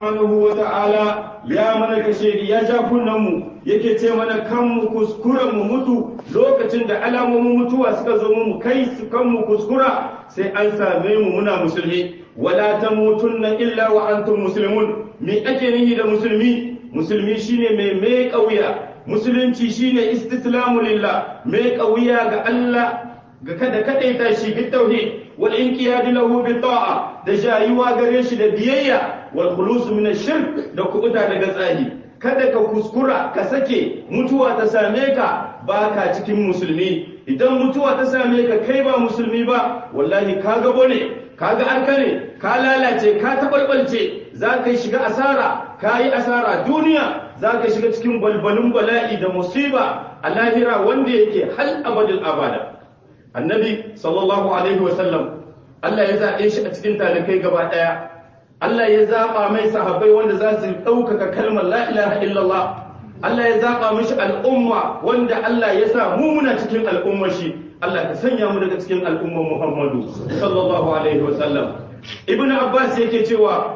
subhanahu wa ta'ala ya mana kashe ya ja mu yake ce mana kan mu kuskuren mu mutu lokacin da alamomin mutuwa suka zo mu kai su kan mu kuskura sai an same mu muna musulmi wala tamutunna illa wa antum muslimun me ake nihi da musulmi musulmi shine mai mai kauya musulunci shine istislamu lillah mai kauya ga Allah ga kada kadaita shi bi tauhid wal inqiyad lahu bi ta'a da jayuwa gare shi da biyayya wal khulus min ash-shirk da kubuta daga tsahi kada ka kuskura ka sake mutuwa ta same ka baka cikin musulmi idan mutuwa ta same ka kai ba musulmi ba wallahi ka gabo ne ka ga arka ne ka lalace ka tabalbalce za ka shiga asara ka yi asara duniya za ka shiga cikin balbalin bala'i da musiba a lahira wanda yake hal abadin abada annabi sallallahu alaihi wasallam Allah ya zaɓe shi a cikin talikai gaba ɗaya Allah ya zaɓa mai sahabbai wanda za su ɗaukaka kalmar la ilaha illallah Allah ya zaɓa mishi al'umma wanda Allah ya sa mu muna cikin al'ummar shi Allah ka sanya mu daga cikin al'ummar Muhammadu sallallahu alaihi wasallam Ibn Abbas yake cewa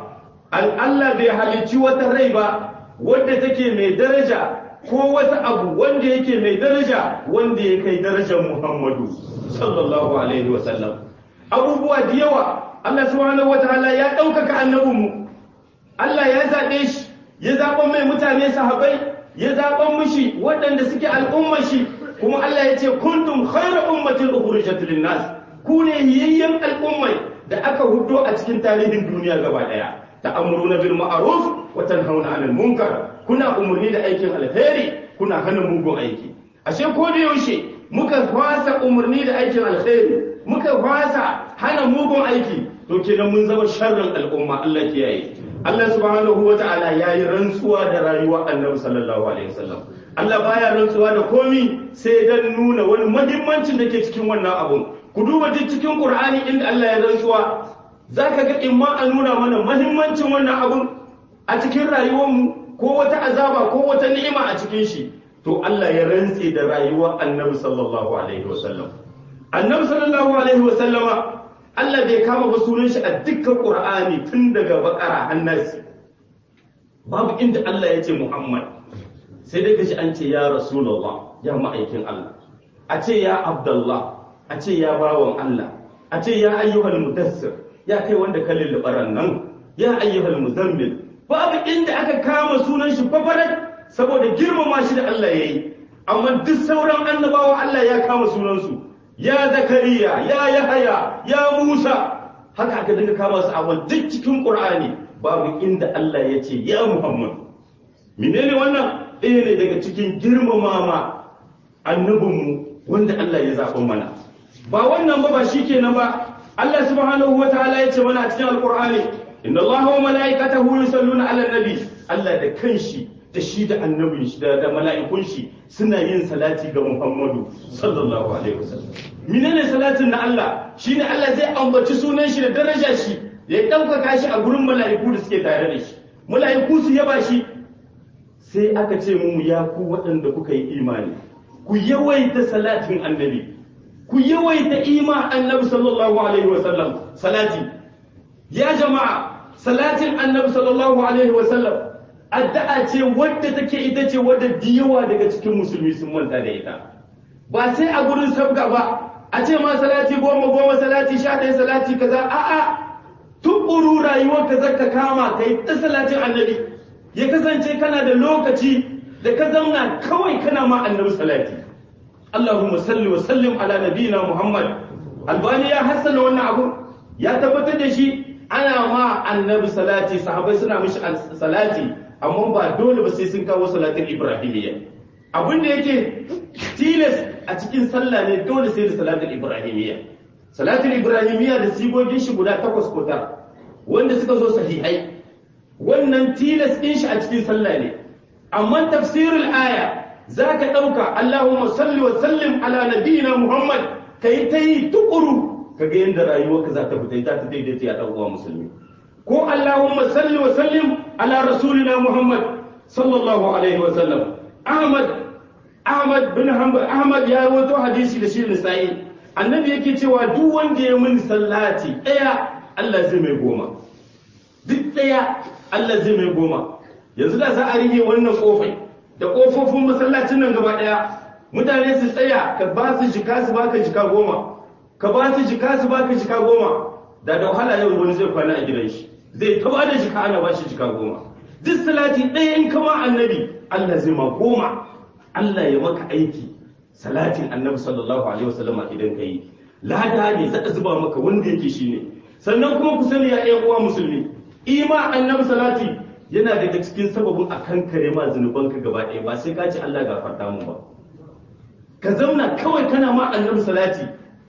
Allah bai halicci wata rai ba wadda take mai daraja ko wata abu wanda yake mai daraja wanda ya kai darajar Muhammadu sallallahu alaihi wasallam abubuwa da yawa Allah subhanahu wataala ya ɗaukaka annabinmu Allah ya zaɓe shi ya zaɓa mai mutane sahabai ya zaɓa mishi waɗanda suke al'ummar shi kuma Allah ya ce kuntum khayra ummatin ukhrijat lin-nas ku ne yayyan al'ummai da aka hudo a cikin tarihin duniya gaba ɗaya ta'amuruna bil ma'ruf wa tanhauna 'anil munkar kuna umurni da aikin alheri kuna hana mugun aiki ashe ko da yaushe muka fasa umarni da aikin alheri muka fasa hana mugun aiki to kenan mun zama sharrin al'umma Allah kiyaye Allah subhanahu wa ta'ala yayi rantsuwa da rayuwar Annabi sallallahu alaihi wasallam Allah baya rantsuwa da komi sai dan nuna wani muhimmancin da ke cikin wannan abun ku duba duk cikin Qur'ani inda Allah ya rantsuwa zaka ga in ma a nuna mana muhimmancin wannan abun a cikin rayuwarmu ko wata azaba ko wata ni'ima a cikin shi to Allah ya rantse da rayuwar Annabi sallallahu alaihi wasallam Annabi sallallahu alaihi wasallama Allah bai kama ba sunan shi a dukkan Qur'ani tun daga bakara hannasi babu inda Allah ya ce Muhammad sai dai kashi an ce ya Rasulullah ya ma'aikin Allah a ce ya Abdullah a ce ya bawan Allah a ce ya ayyuhal mudassir ya kai wanda ka lullubaran nan ya ayyuhal muzammil babu inda aka kama sunan shi fafarat saboda girmama shi da Allah yayi amma duk sauran annabawa Allah ya kama sunansu ya zakariya ya yahaya ya musa haka aka dinga kama su a duk cikin qur'ani babu inda Allah ya ce ya muhammad menene wannan ɗaya ne daga cikin girmamama annabinmu wanda Allah ya zaɓa mana ba wannan ba ba shikenan ba Allah subhanahu wataala ya ce mana a cikin alqur'ani inna allaha wa malaikatahu yusalluna ala nabi Allah da kanshi da shi da annabin shi da mala'ikun shi suna yin salati ga Muhammadu sallallahu alaihi wasallam menene salatin na Allah shine Allah zai ambaci sunan shi da daraja shi ya ɗaukaka shi a gurin mala'iku da suke tare da shi mala'iku su yaba shi sai aka ce mu ya ku waɗanda kuka yi imani ku yawaita salatin annabi ku yawaita ima annabi sallallahu alaihi wasallam salati ya jama'a salatin annabi sallallahu alaihi wasallam addu'a ce wadda take ita ce wadda diyawa daga cikin musulmi sun manta da ita ba sai a gurin sabga ba a ce ma salati goma goma salati sha ɗaya salati kaza a'a tukuru rayuwar ka zaka kama kai ta salatin annabi ya kasance kana da lokaci da ka zauna kawai kana ma annabi salati Allahumma salli wa sallim ala nabiyina Muhammad Albani ya hassana wannan abu ya tabbatar da shi ana ma annabi salati sahabbai suna mishi salati amma ba dole ba sai sun kawo salatin ibrahimiyya abin da yake tilas a cikin sallah ne dole sai da salatin ibrahimiyya salatin ibrahimiyya da sigogin shi guda takwas ko tara wanda suka zo sahihai wannan tilas din shi a cikin sallah ne amma tafsirul aya zaka dauka Allahumma salli wa sallim ala nabiyina Muhammad kai ta yi tukuru kaga yadda rayuwarka za ta fita ta daidaita ya dan uwa musulmi ko Allahumma salli wa sallim ala rasulina Muhammad sallallahu alaihi wa sallam Ahmad Ahmad bin Hanbal Ahmad ya rawaito hadisi da shi Nisa'i annabi yake cewa duk wanda ya mun sallati daya Allah zai mai goma duk daya Allah zai mai goma yanzu da za a rige wannan kofai da kofofin masallacin nan gaba daya mutane su tsaya ka ba su jika su baka jika goma ka ba su jika su baka jika goma da da wahala yau wani zai kwana a gidan shi zai ta ba da jika ana ba shi jika goma duk salati ɗaya in kama annabi Allah zai ma goma Allah ya maka aiki salatin annabi sallallahu alaihi wasallama idan ka yi lada ne za a zuba maka wanda yake shi ne sannan kuma ku sani ya ƴan uwa musulmi ima annabi salati yana daga cikin sababin a kankare ma zunubanka gaba ɗaya ba sai ka ce Allah gafarta mu ba ka zauna kawai kana ma annabi salati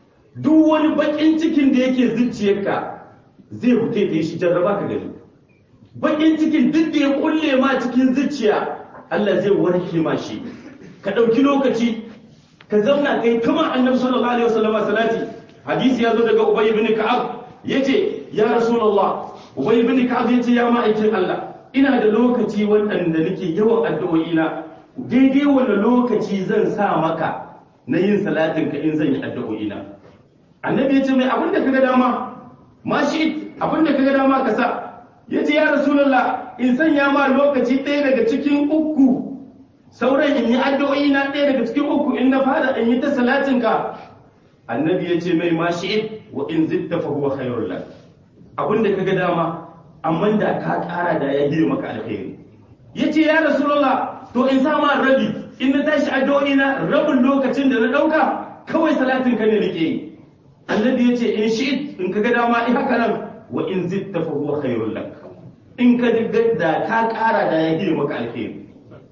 duk wani bakin cikin da yake zuciyarka zai fite da shi jarraba ka gani bakin cikin duk da ya kulle ma cikin zuciya Allah zai warke ma shi ka ɗauki lokaci ka zauna kai kama annabi sallallahu alaihi wasallam salati hadisi ya zo daga ubay ibn ka'ab yace ya rasulullah ubay ibn ka'ab yace ya ma'aikin Allah ina da lokaci wanda nake yawan addu'o'i na daidai wanda lokaci zan sa maka na yin salatin ka in zan yi addu'o'i na annabi yace mai abin da kaga dama ma shi abin da kaga dama ka sa yace ya rasulullah in sanya ma lokaci ɗaya daga cikin uku sauran in yi addu'o'i na ɗaya daga cikin uku in na fara in yi ta salatin ka annabi ya ce mai ma shi'id wa in zitta fa huwa khairul lak abin da kaga dama amma da ka ƙara da ya yi maka alkhairi yace ya rasulullah to in sa ma rabi in na tashi addu'o'i na rabin lokacin da na ɗauka kawai salatin ka ne nake yi annabi ya ce in shi'id in kaga dama in haka nan wa in zitta fa huwa khairul lak in ka da ka ƙara da ya yi maka alkhairi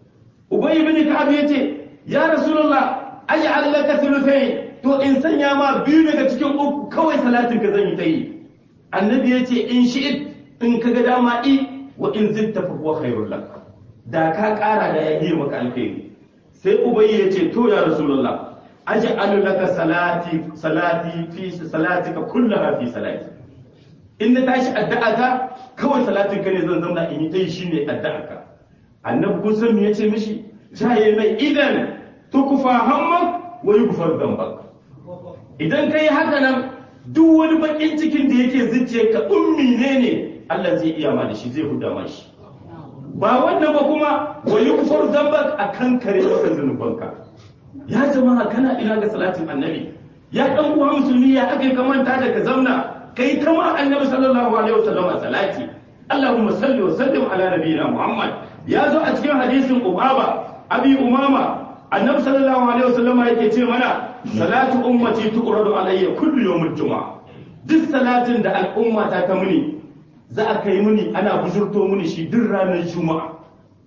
Ubay ibn Ka'ab yace ya Rasulullah aj'al laka thuluthayn to in sanya ma biyu daga cikin uku kawai salatin ka zan yi ta yi annabi yace in shi'it in kaga dama i wa in zitta fa huwa khairul lak da ka kara da yayi maka alkhairi sai Ubay yace to ya Rasulullah aj'al laka salati salati fi salatika kullaha fi salati in na tashi addu'a ka kawai salatin ka ne zan zauna in yi ta yi shine addu'a ka annabi kun san me yace mishi jaye mai idan tukufa hammak wa yughfar dhanbak idan kai haka nan duk wani bakin cikin da yake zuciya ka ummi ne ne Allah zai iya ma da shi zai huda ma shi ba wannan ba kuma wa yughfar dhanbak akan kare maka zanubanka ya jama'a kana ina ga salatin annabi ya dan uwa musulmi ya aka kamanta da ka zauna kai kama annabi sallallahu alaihi wasallam salati Allahumma salli wa sallim ala nabiyyina Muhammad ya zo a cikin hadisin Ubaba Abi Umama Annabi sallallahu alaihi wasallam yake ce mana salatu ummati tuqradu alayya kullu yawmil juma'a duk salatin da al'umma ta ta muni za a kai muni ana bujurto muni shi duk ranar juma'a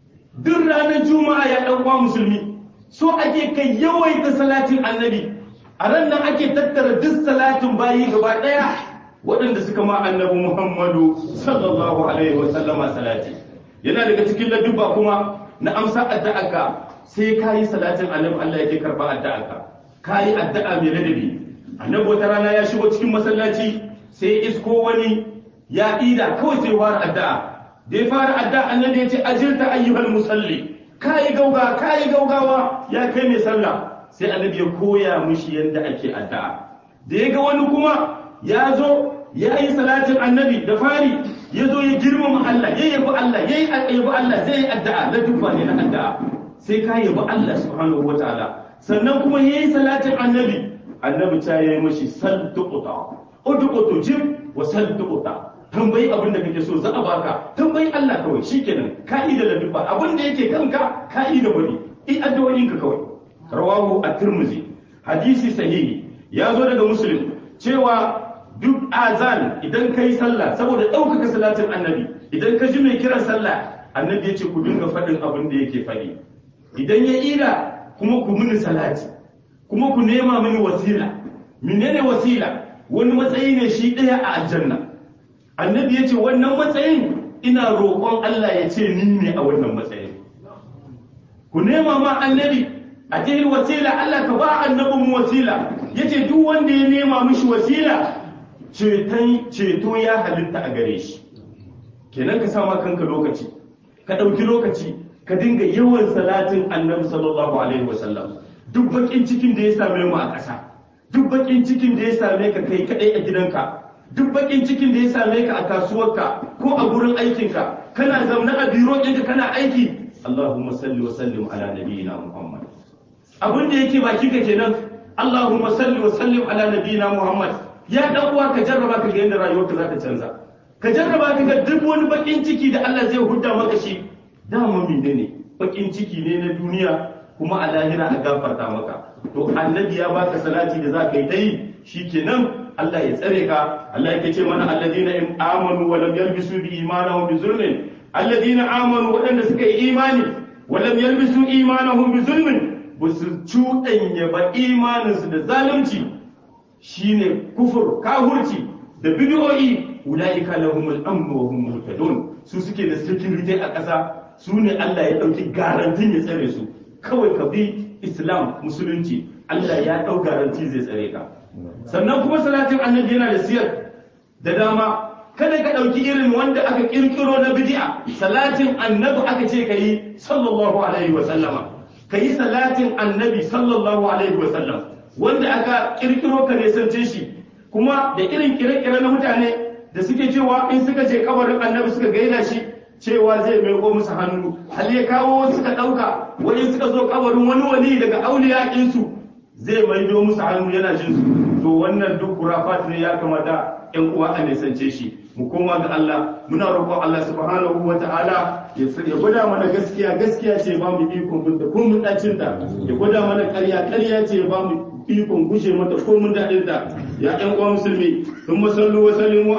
duk ranar juma'a ya dan uwa musulmi so ake kai yawaita salatin annabi a ran nan ake tattara duk salatin bayi gaba daya waɗanda suka ma annabi Muhammadu sallallahu alaihi wasallama salati yana daga cikin ladubba kuma na amsa addu'arka sai ka yi salatin annabi Allah yake karba addu'arka ka yi addu'a mai ladabi annabi wata rana ya shigo cikin masallaci sai isko wani ya ida kawai sai fara addu'a da ya fara addu'a annabi ya ce ajirta ayyuhal musalli ka yi gauga ka yi gaugawa ya kai mai sallah sai annabi ya koya mishi yadda ake addu'a da ya ga wani kuma ya zo ya yi salatin annabi da fari ya zo ya girmama Allah ya yabi Allah ya yabi Allah zai yi addu'a na dubba ne na addu'a sai ka yabi Allah subhanahu wataala sannan kuma ya yi salatin annabi annabi ta yi mashi sal tuquta udqutu jim wa sal tuquta tambayi abin da kake so za a baka tambayi Allah kawai shikenan ka'ida da dubba abin da yake kanka ka'ida bane i addu'o'inka kawai rawahu at-tirmidhi hadisi sahihi ya zo daga muslim cewa duk azan idan ka yi sallah saboda ɗaukaka salatin annabi idan ka ji mai kiran sallah annabi ya ce ku dinga faɗin abin da yake faɗi idan ya ila kuma ku mini salati kuma ku nema mini wasila menene wasila wani matsayi ne shi ɗaya a aljanna annabi ya ce wannan matsayin ina roƙon Allah ya ce ni ne a wannan matsayin ku nema ma annabi a cikin wasila Allah ka ba annabin wasila yace duk wanda ya nema mishi wasila ceto ya halitta a gare shi kenan ka sama kanka lokaci ka ɗauki lokaci ka dinga yawan salatin annabi sallallahu alaihi wasallam duk bakin cikin da ya same mu a ƙasa duk bakin cikin da ya same ka kai kadai a gidanka duk bakin cikin da ya same ka a kasuwarka ko a gurin aikinka kana zaune a biro ɗinka kana aiki Allahumma salli wa sallim ala nabiyyina Muhammad abin da yake baki ka kenan Allahumma salli wa sallim ala nabiyyina Muhammad ya dan uwa ka jarraba ka ga yadda rayuwarka za ta canza ka jarraba ka ga duk wani bakin ciki da Allah zai hudda maka shi dama menene bakin ciki ne na duniya kuma a lahira a gafarta maka to annabi ya baka salati da za ka yi ta yi shikenan Allah ya tsare ka Allah yake ce mana alladina amanu wa lam yalbisu bi imanahum bi zulmin alladina amanu waɗanda suka yi imani wa lam yalbisu imanahum bi zulmin ba su cuɗanya ba imaninsu da zalunci shine kufur kahurci da bid'o'i ulaika lahumul amnu wa hum muhtadun su suke da security a ƙasa su ne Allah ya ɗauki garantin ya tsare su kawai ka bi islam musulunci Allah ya ɗau garanti zai tsare ka sannan kuma salatin annabi yana da siyar da dama kada ka ɗauki irin wanda aka ƙirƙiro na bid'a salatin annabi aka ce ka yi sallallahu alaihi wa sallama ka yi salatin annabi sallallahu alaihi wa sallam wanda aka ƙirƙiro ka nesance shi kuma da irin kire-kire na mutane da suke cewa in suka je kabarin annabi suka gaida shi cewa zai maiko musu hannu hal ya kawo suka ɗauka wani suka zo kabarin wani wali daga auliya ɗinsu zai maido musu hannu yana jin su to wannan duk kurafat ne ya kamata ƴan uwa a nisance shi mu koma ga Allah muna roƙon Allah subhanahu wa ta'ala ya gwada mana gaskiya gaskiya ce ba mu ikon bin da ko mun dacin da ya gwada mana ƙarya ƙarya ce ba mu ikon gushe mata ko mun daɗin da ya ƴan uwa musulmi sun masallu wa sallimu